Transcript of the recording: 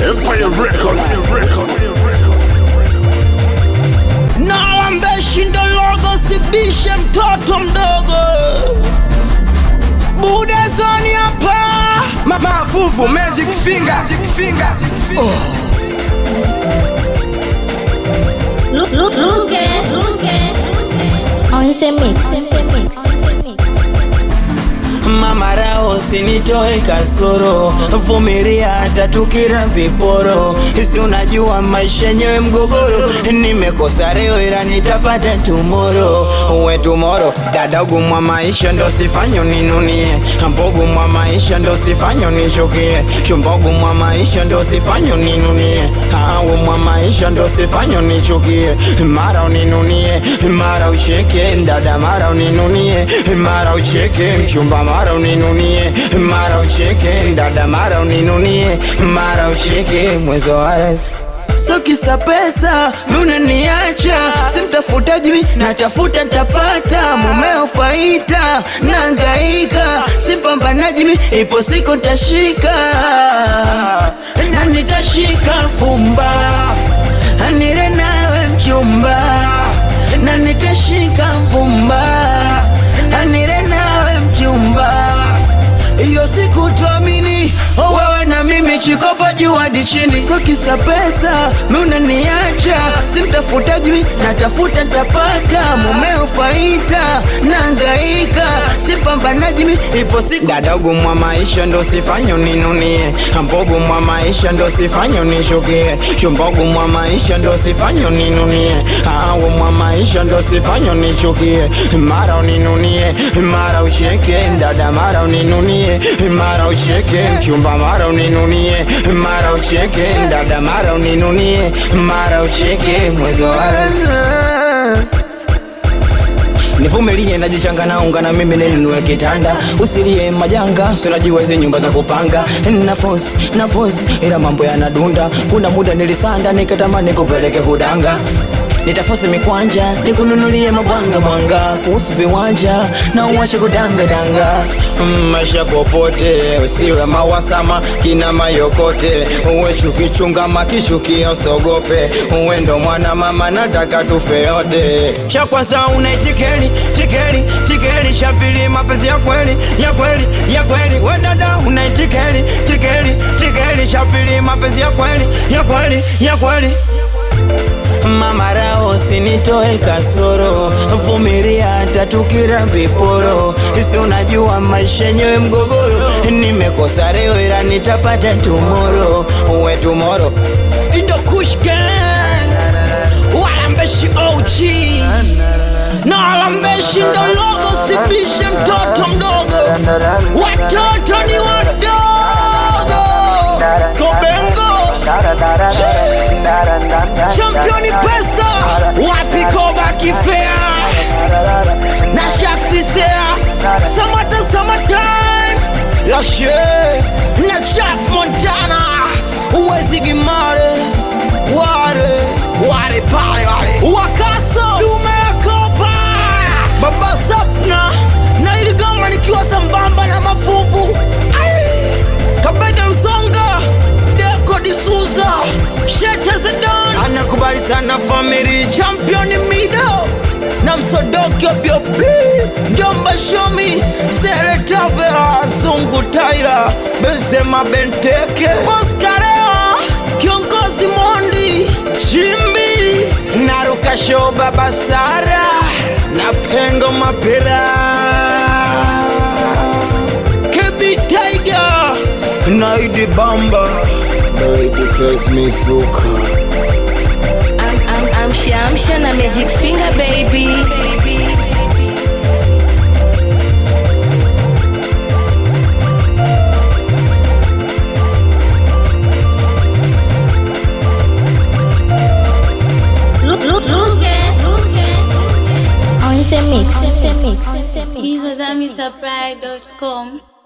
Empire Records. Records. Nalambeshi ndo logo, sibishe mtoto mdogo. Budezoni hapa Ma- Mavuvu Magic Finger, Magic Finger. Look, look, look at, look at. On ese mix. mix. Mama rao sinitoe kasoro, vumilia hata tukira viporo. Si unajua maisha yenyewe mgogoro, nimekosa leo ila nitapata tumoro. Uwe tumoro, dada ugumwa maisha ndo sifanye uninunie, mbogu mwa maisha ndo sifanye unichukie, shumbogu mwa maisha ndo sifanye uninunie, hawu mwa maisha ndo sifanye unichukie, mara uninunie, mara ucheke, dada mara uninunie, mara ucheke, mchumba mara uninunie, mara ucheke, dada mara uninunie, mara ucheke, mwezo wazi So kisa pesa unaniacha, simtafuta jui natafuta ntapata, mumeo faita nangaika, simpambanaji mi ipo siku tashika na nitashika vumba, nire nawe mchumba, na nitashika vumba, nire nawe mchumba hiyo siku tuamini oh, wewe na mimi chikopa juu hadi chini, so kisa pesa mi unaniacha, simtafuta jui natafuta ntapata, mumeo faita nangaika, simpambanaji mi ipo siku dadogo mwa maisha ndo sifanye uninunie, mbogo mwa maisha ndo sifanye unishukie, shumbogo mwa maisha ndo sifanye uninunie, awo mwa maisha ndo sifanye unichukie, mara uninunie, mara ucheke, dada mara uninunie, mara ucheke, mchumba mara uninunie, mara ucheke, dada mara uninunie, mara ucheke, mwezi wa nivumilie najichanga na unga na mimi ninunue kitanda usilie majanga sinajua hizi nyumba za kupanga nafosi nafosi ila mambo yanadunda kuna muda nilisanda nikatamani kupeleke kudanga nitafosi mikwanja nikununulie mabwanga bwanga kuhusu viwanja na uwache kudangadanga Mm, maisha popote usiwe mawasama kina mayokote uwe chukichunga makishukia sogope uwe ndo mwana mama nataka tufe yote cha kwanza unaitikeli tikeli tikeli cha pili mapenzi ya kweli ya kweli ya kweli we dada unaitikeli tikeli tikeli cha pili mapenzi ya kweli ya kweli ya kweli Mama rao sinitoe kasoro, vumilia hata tukira viporo. Si unajua maisha yenyewe mgogoro, nimekosa leo ila nitapata tomorrow. Uwe tomorrow Indo Kush Gang, walambeshi OG na walambeshi ndo logo, sibishe mtoto mdogo, watoto ni wadogo. Skobengo championi pesa wapi koba kifea na shaksisea samata samatime lashe na chaf montana uwezi gimare ware ware pale wale wakaso dumekopa baba sapna na iligoma nikiwa sambamba na mafuvu Ai! kabeda msonga deko disuza shete zedon anakubali sana famili championi mido na msodokio biobi jomba shomi seretavera zungu taira benzema benteke oskareo kiongozi mondi chimbi narukasho baba sara na pengo mapira kebi tiger naidi bamba naidi kres mizuka I'm, I'm, I'm Shamsha na Magic Finger baby. Look, look, look at, look at. On ese mix. mix. Bizozamisupply.com